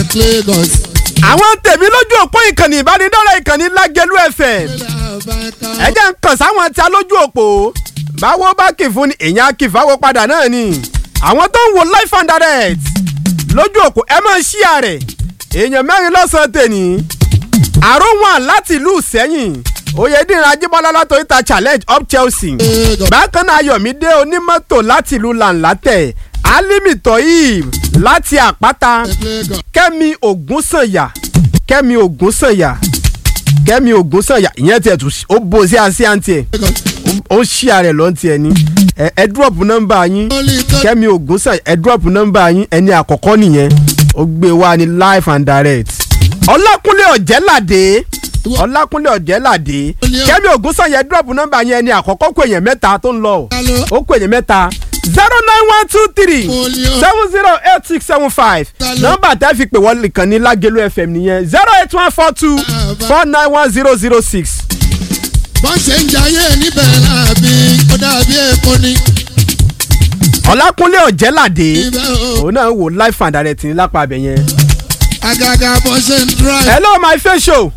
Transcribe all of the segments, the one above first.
Lagos. àwọn tèmi lójú òpó ìkànnì ìbánidọ́rẹ̀ ìkànnì lágẹ̀lú fm ẹ jẹ́ ń kàn sáwọn tí a lójú òpó báwo bá kì fún ni èèyàn á kì fáwọn padà náà ni àwọn tó ń wo life and direct lójú òpó ẹ máa ṣí àrẹ èèyàn mẹ́rin lọ́sàn-án tèmi àròwọ̀n láti ìlú sẹ́yìn oyèdìrín ajíbọ́lá látọ̀ ìta challenge up chelsea bákan náà ayọ̀mídé onímọ́tò láti ìlú làǹlátẹ̀ alimi toyib láti àpáta kẹ́mi ògúnsànyà kẹ́mi ògúnsànyà kẹ́mi ògúnsànyà ìyẹn tiẹ̀ tún ó bo sí àṣì àǹtí ẹ̀ ó ṣí ààrẹ lọ́n tiẹ̀ ni ẹ ẹ drop nọ́mbà yín kẹ́mi ògúnsànyà ẹ drop nọ́mbà yín ẹni àkọ́kọ́ nìyẹn ó gbé wá ní live and direct ọlákúnlé ọ̀jẹ́ládé ọlákúnlé ọ̀jẹ́ládé kẹ́mi ògúnsànyà ẹ drop nọ́mbà yín ẹni àkọ́kọ́ kó èèyàn mẹ́ta tó ń lọ ó kó èèyàn mẹ́ta zero nine one two three seven zero eight six seven five nọ́mbà tẹ́ fi pè wọ́n nìkan ní lágẹ̀lú fm nìyẹn zero eight one four two four nine one zero zero six. bọ́n ṣe ń jayé níbẹ̀ láàbí ó dàbí èkó ni. ọlákúnlé ọ̀jẹ́ládé ibẹ̀ o òun náà wò live and direct ní lápá abẹ yẹn. àgàgà bọ́n ṣe ń drive. hello my face show.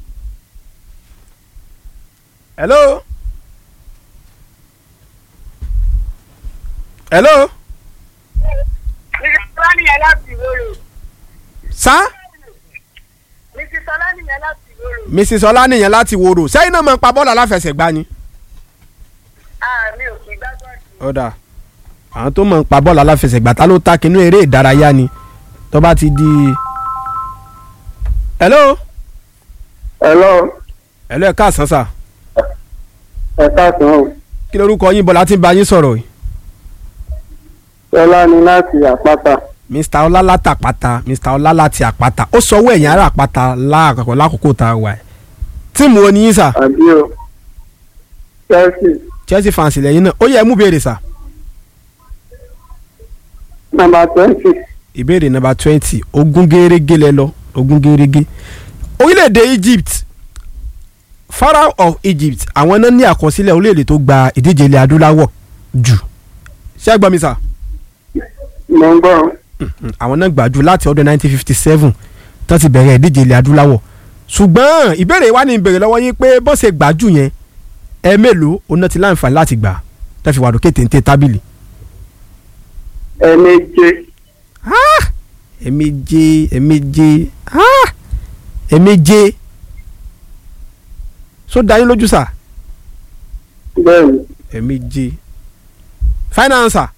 hello. hello. Mrs. Ọlánìyàn láti ìwòrò. sa Mrs. Ọlánìyàn láti ìwòrò. mrs ọlánìyàn láti wòrò sẹ́yìn náà máa ń pa bọ́ọ̀lù aláfẹsẹ̀gbá ni. Àmì òkè gbàgbọ́. ọ̀dà àwọn tó máa ń pa bọ́ọ̀lù aláfẹsẹ̀gbá ta ló ta kínú eré ìdárayá ni tó bá ti di. hello. Hello, hello ẹ káàsán sà ẹ káàsán o. kí lorúkọ yín bọ́lá tí ń bá yín sọ̀rọ̀ yìí. Ṣọlá ni láti àpáta. mr ọlá láti àpáta mr ọlá láti àpáta ó sọ owó ẹ̀yìn ará àpáta láàkọ́kọ́ lákòókò tá a wà ẹ̀ tíìmù wo ni yín sà Àbí o. Chelsea chelsea fans lẹ́yìn náà ó yẹ ẹ mú béèrè sà nọ́mbà twenty. ìbéèrè nọ́mbà twenty ogún gẹ́rẹ́gẹ́ lẹ lọ ogún gẹ́rẹ́gẹ́ orílẹ̀-èdè egypt pharaoh of egypt àwọn náà ní àkọsílẹ̀ orílẹ̀-èdè tó gba ìdíje ilẹ̀ adúláwọ̀ jù ṣé ẹ gbọ́ mi sà Mo ń gbọ́. Mm, àwọn náà gbà jù láti ọdún 1957 tó ti bẹ̀rẹ̀ ìdíje ilẹ̀ adúláwọ̀ ṣùgbọ́n ìbéèrè wa ni ìbéèrè lọ́wọ́ yín pé bó ṣe gbà jù yẹn ẹ mélòó oná ti láǹfààní láti gbà tó fi wà lókè téńté tábìlì. Ẹ̀ẹ̀méje. Ah! ẹ̀ẹ̀méje ẹ̀ẹ̀méje ah! ẹ̀ẹ̀méje so dá yín lójú sà Bẹ́ẹ̀ni. ẹ̀ẹ̀méje final answer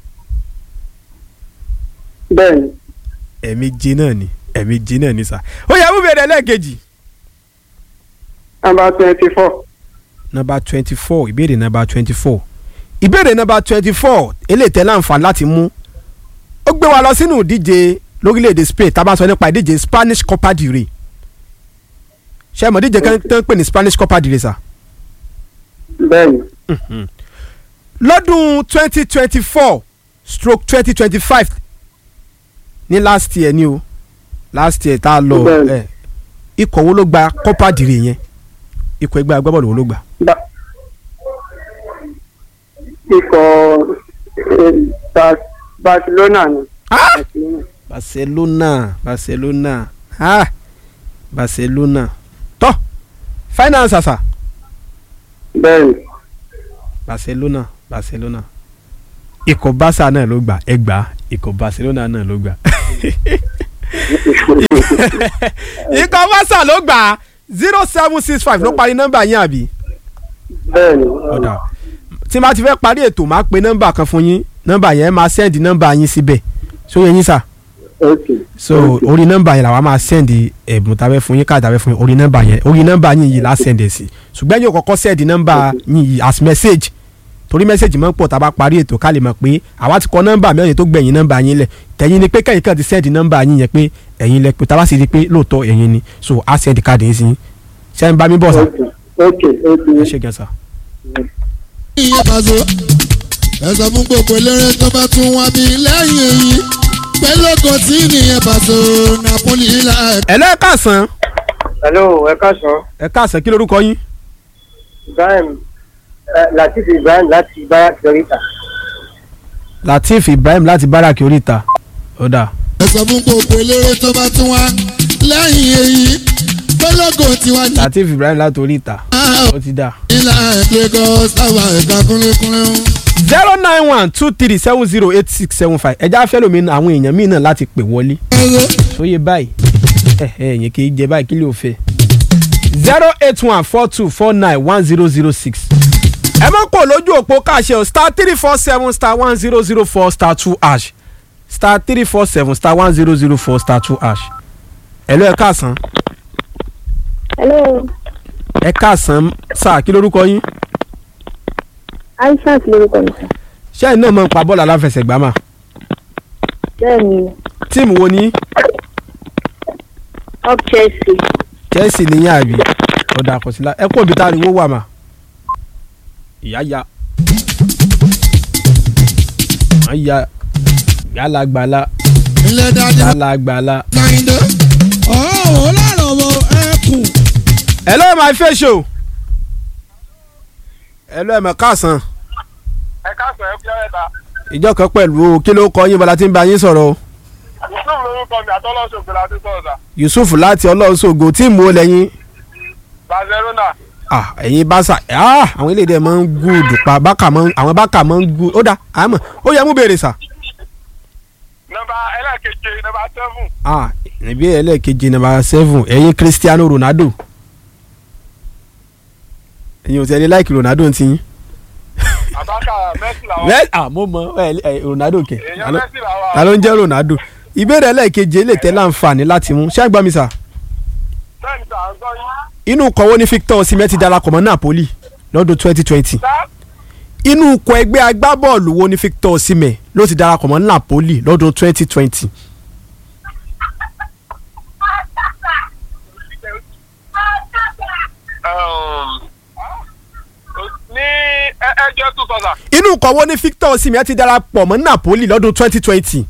Bẹ́ẹ̀ni. ẹ̀ẹ̀méje náà ni ẹ̀ẹ̀méje náà ni sà ó yẹ mú bèrè lẹ́ẹ̀kejì. Nọ́mbà twenty four. number twenty four ìbéèrè number twenty four ìbéèrè number twenty four eléyìí tẹ́ láǹfààní láti mú ó gbé wa lọ sínú ìdíje lórílẹ̀‐èdè Spain tá a bá sọ nípa ìdíje Spanish Copa del Rey ṣé ẹ mọ̀ ìdíje kan tó ń pè ní Spanish Copa del Rey sà Bẹ́ẹ̀ni. lọ́dún twenty twenty four stroke twenty twenty five ní last year ni o last year tá a lọ Bẹ́ẹ̀ni. ẹ ikọ̀ wo ló gba Copa del Rey yẹn ikọ̀ ẹgbẹ́ agbábọ́ọ̀lù wo ló gbà. Ba ikọ̀ eh, Ba- Barcelona ni. Ah! Barcelona. barcelona barcelona ah barcelona tọ́ finance àṣà Bẹ́ẹ̀ni. barcelona barcelona ikọ̀ barca náà ló gbà ẹgbà ikọ̀ barcelona náà ló gbà ikọ̀ barca ló gbà zero seven six five ló parí nọ́mbà yín àbí Bẹ́ẹ̀ni. ọ̀dà tí n bá ti fẹ́ parí ètò máa pe nọ́mbà kan fún yín nọ́mbà yẹn máa sẹ́ndì nọ́mbà yín síbẹ̀ sóyè yín sà Okay. so Okay. orí nọ́mbà yẹn làwa máa sẹ́ndì ẹ̀bùn tàbẹ́ fún yín káàdì tàbẹ́ fún yín orí nọ́mbà yẹn orí nọ́mbà yín yìí la sẹ́ndì sí ṣùgbọ́n yóò kọ́kọ́ sẹ́ndì nọ́mbà yín yìí as message torí message máa ń pọ̀ tá a bá parí ètò ká lè mọ̀ pé àwa ti kọ nọ́mbà mẹ́rin tó gbẹ̀yìn nọ́mbà yín lẹ̀ tẹ̀yìn ni pé kẹ́yìn kan ti sẹ́ndì nọ́mbà yín yẹn pé ẹ̀yin lẹ pé tá a bá sì rí i pé lóòótọ́ ẹ̀yin ni so a sẹ́ndì káàdì yín sí yín ṣé ń bá mi bọ̀ sá Okay. Okay. ẹ Okay. ṣe gan sá. ìyẹn pàṣẹ ẹ sọ fún gbogbo eléré tó bá tún wá bí lẹ́yìn èyí pé lóko tí nìyẹn pàṣẹ Napoli ilà ẹ lẹ́ káàsán Hello, ẹ káàsán. ẹ káàsán kí lorúkọ yín Ibrahim eh, Latif Ibrahim láti Barak Dorita. Lateef Ibrahim láti báràkì oríta ó dáa sọ fún gbogbo eléré tó bá tún wá lẹ́yìn èyí pélógò tiwa ní latif ibrahim látòrí ìta ó ti dà. ìlà Lagos táwa ẹ̀ka kúnlẹ̀kúnlẹ̀ ń. zero nine one two three seven zero eight six seven five ẹja fẹ́ lómi àwọn èèyàn míì náà láti pè wọlé sóye báyìí ẹ ẹ ẹ̀yìn kì í jẹ báyìí kí ló fẹ́ zero eight one four two four nine one zero zero six ẹ mọ̀ kó lójú òpó káṣẹ o star three four seven star one zero zero four star two hash star three four seven star one zero zero four star two hash ẹ lọ ẹ káàsán hello ẹ káàsán sáà kí lórúkọ yín aishat lórúkọ mi sir ṣé ẹ náà mọ̀ ń pa bọ́ọ̀lù aláfẹsẹ̀gbá mà bẹ́ẹ̀ ni tíìmù wo ni up chelsea chelsea nìyẹn àbí ọ̀dà àkọsílá ẹ kó òbí tá a rí wó wà mà ìyá ya wọ́n ya yálà gbàlà ilé dáadé yálà gbàlà. Kàyìndé. ọ̀hún lọ́rọ̀ wo ẹkùn. hello my face show hello ẹ̀mọ̀ káàsán ẹ káàsán ẹ fúyẹ́ ẹ̀ta ìjọ kan pẹ̀lú o kí ló kọ yín bọ́lá tí ń bá yín sọ̀rọ̀ o yusuf lórúkọ mi àtọ́lọ́sọ̀gbìn láti sọ̀ọ̀sà yusuf láti ọlọ́ọ̀ṣọ́gbó tíìmù ó lẹ́yìn barcelona ah ẹ̀yin báṣà ah àwọn eléyìí dẹ̀ máa ń gúùdù pa bákà máa ń àwọn bákà máa ń gúùdù ó dà àmọ́ ó yẹ mú béèrè sà. nọ́mbà ẹlẹ́ẹ̀keje nọ́mbà seven ah níbi ẹlẹ́ẹ̀kejì nàbà seven ẹ̀yin cristiano ronaldo ẹ̀yin ò tẹ̀lé láìkì ronaldo ti yín. abaka messi làwọn bẹ́ẹ̀ ah mo mọ ẹ ẹ ronaldo kẹ èèyàn messi làwọn ta ló ń jẹ́ ronaldo ìbéèrè ẹlẹ́ẹ̀kejì lè tẹ́ láǹfààní láti mú ṣé àgbà mi sà bẹ́ẹ̀ni sà ń gbọ́ yín inú kọ̀wé ní victor osimhen ti darapọ̀ mọ́ napoli lọ́dún twenty twenty sá inú ikọ̀ ẹgbẹ́ agbábọ́ọ̀lù wo ni victor osimhen ló ti darapọ̀ mọ́ napoli lọ́dún twenty twenty ní ẹjọ́ two thousand inú kọ̀wé ní victor osimhen ti darapọ̀ mọ́ napoli lọ́dún twenty twenty.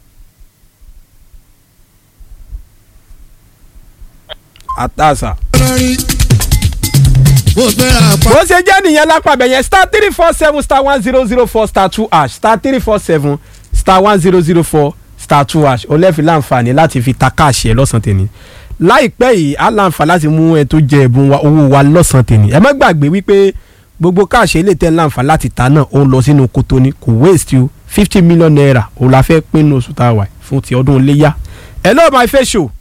àtàṣà. lórí bó fẹ́ àpá. bó ṣe jẹ́ nìyẹn lápàbẹ̀ yẹn star three four seven star one zero zero four star two hash star three four seven star one zero zero four star two hash ó lẹ́ẹ̀fi láǹfààní láti fi ta káàṣì ẹ̀ lọ́sàn-án tèmi láìpẹ́ yìí á láǹfààní láti mú ẹ tó jẹ ẹ̀bùn wa owó wa lọ́sàn-án tèmi ẹ má gbàgbé wípé gbogbo káàṣì ilé tẹ́ láǹfààní láti ta náà ó ń lọ sínú kótó ni kò waste you fifty million naira òun la fẹ́ pín ní oṣù tá a wà fún ti ọdún iléyà hello my face show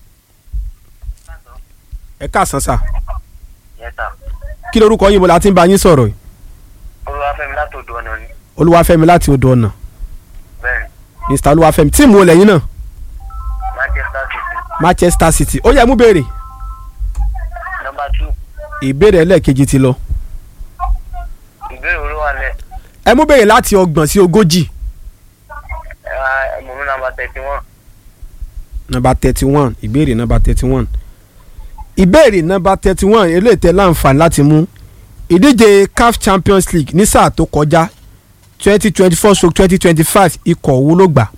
ẹ káàsán sà yẹta kí lorúkọ yín mo la ti ń bá yín sọ̀rọ̀ yìí olúwàfẹ́mi látòdò ọ̀nà ni olúwàfẹ́mi láti odò ọ̀nà bẹ́ẹ̀ mr olúwàfẹ́mi tíìmù olè yín náà manchester city manchester city ó yẹ mú béèrè nọmba two ìbéèrè ẹlẹ́ẹ̀kejì ti lọ ìbéèrè olúwalẹ̀ ẹ mú béèrè láti ọgbọ̀n sí ogójì ẹ̀mọ̀mú nọmba thirty one nọmba thirty one ìbéèrè nọmba thirty one ìbéèrè nọmba thirty one eléyìí tẹ́ láǹfààní láti mú ìdíje caf champions league ní sáà tó kọjá twenty twenty four stroke twenty twenty five ikọ̀ wo ló gbà